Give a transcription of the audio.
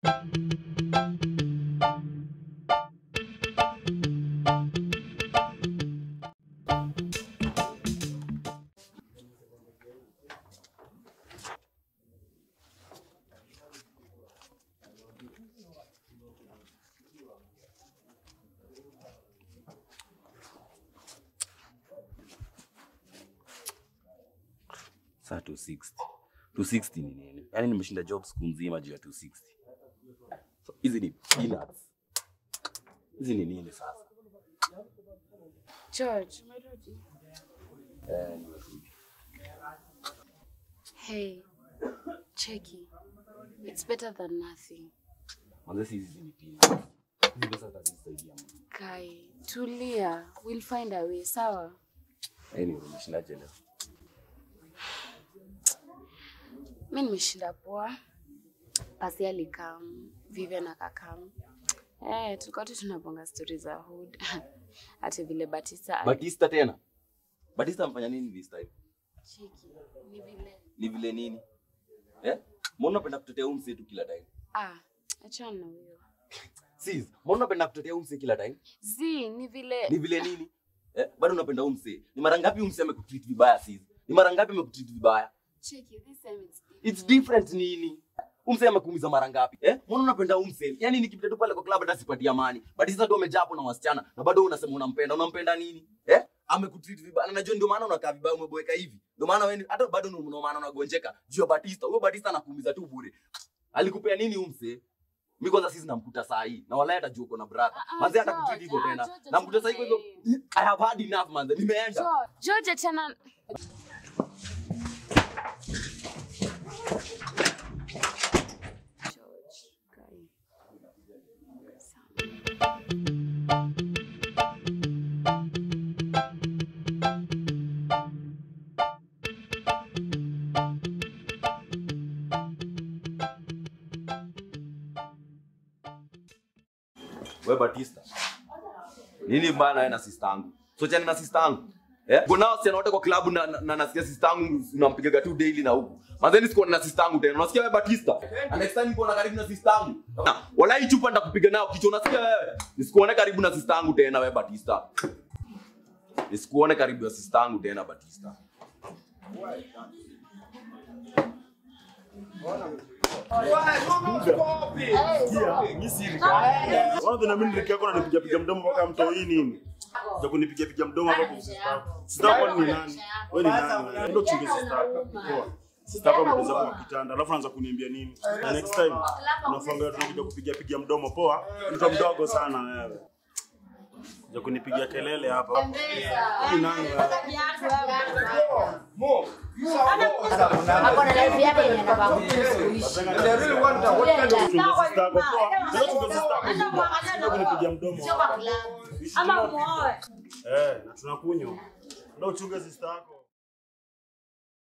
Saa 260. 260 ni nini? Yaani nimeshinda job siku nzima juu ya 260. So, hizi ni peanuts. Hizi ni nini sasa? George, umerudi? Eh, nimerudi. Hey, cheki. It's better than nothing. Manze si hizi ni peanuts. Hizi pesa zitanisaidia mimi. Kai, tulia. We'll find a way, sawa? Anyway, umeshindaje leo? Mi nimeshinda poa. Pasi alikam, Vivian akakam. Eh, tulikuwa tu tunabonga stori za hood. Hata vile Batista ali- Batista tena. Batista amfanya nini this time? Cheki, ni vile. Ni vile nini? Eh? Mbona unapenda kutetea huyu msee tu kila time? Ah, achana na huyo. Sis, mbona unapenda kutetea huyu msee kila time? Zi, ni vile. Ni vile nini? Eh? Bado unapenda huyu msee. Ni mara ngapi huyu msee amekutreat vibaya sis? Ni mara ngapi amekutreat vibaya? Cheki, this time it's different. It's different nini? Umse amekuumiza mara ngapi? Eh? Mbona unapenda umse? Yaani nikipita tu pale kwa club hata sipati amani. But sasa tu umejaa hapo na wasichana na bado unasema unampenda. Unampenda nini? Eh? Amekutreat vibaya. Na najua ndio maana unakaa vibaya umeboeka hivi. Ndio maana wewe hata bado ndio maana unagonjeka. Juu ya Batista. Huyo Batista anakuumiza tu bure. Alikupea nini umse? Mimi kwanza sisi namkuta saa hii. Na walai atajua uko na brother. Ah, ah, Manze hata George, kutreat hivyo ah, tena. George, Namkuta saa hii kwa hivyo. achana I have had enough manze. Nimeenda. George, George achana. George, Kai. Sawa. Wewe Batista. Nini mbaya na wewe na sister yangu? So chani na sister yangu. Eh? Kuna wasichana wote kwa klabu na, na, na nasikia sister yangu unampigaga tu daily na huku. Manzeni sikuona na sister yangu tena. Unasikia wewe Batista? Na next time niko na karibu na sister yangu. Na wala hii chupa nitakupiga nayo kichwa unasikia wewe? Nisikuone karibu na sister yangu tena wewe Batista. Nisikuone karibu na sister yangu tena Batista. Kwanza na mimi nilikia kuna nipiga piga mdomo mpaka mtoi nini? Za kunipiga piga mdomo hapa kwa sister. Sister kwa ni nani? Wewe ni nani? Ndio chunge sister. Poa. Sister kwa mteza kwa kitanda. Alafu anaanza kuniambia nini? Na next time unafanga tunakuja kupiga piga mdomo poa. Mtu mdogo sana wewe. Za kunipigia kelele hapa. Ni nani wewe? Ako na life yake yenye anafaa kuishi. Chunge sister yako poa. Ndio chunge sister yako. Sio kunipigia mdomo. Sio kwa klabu. Eh, na tunakunywa. Ndio chunge sister yako.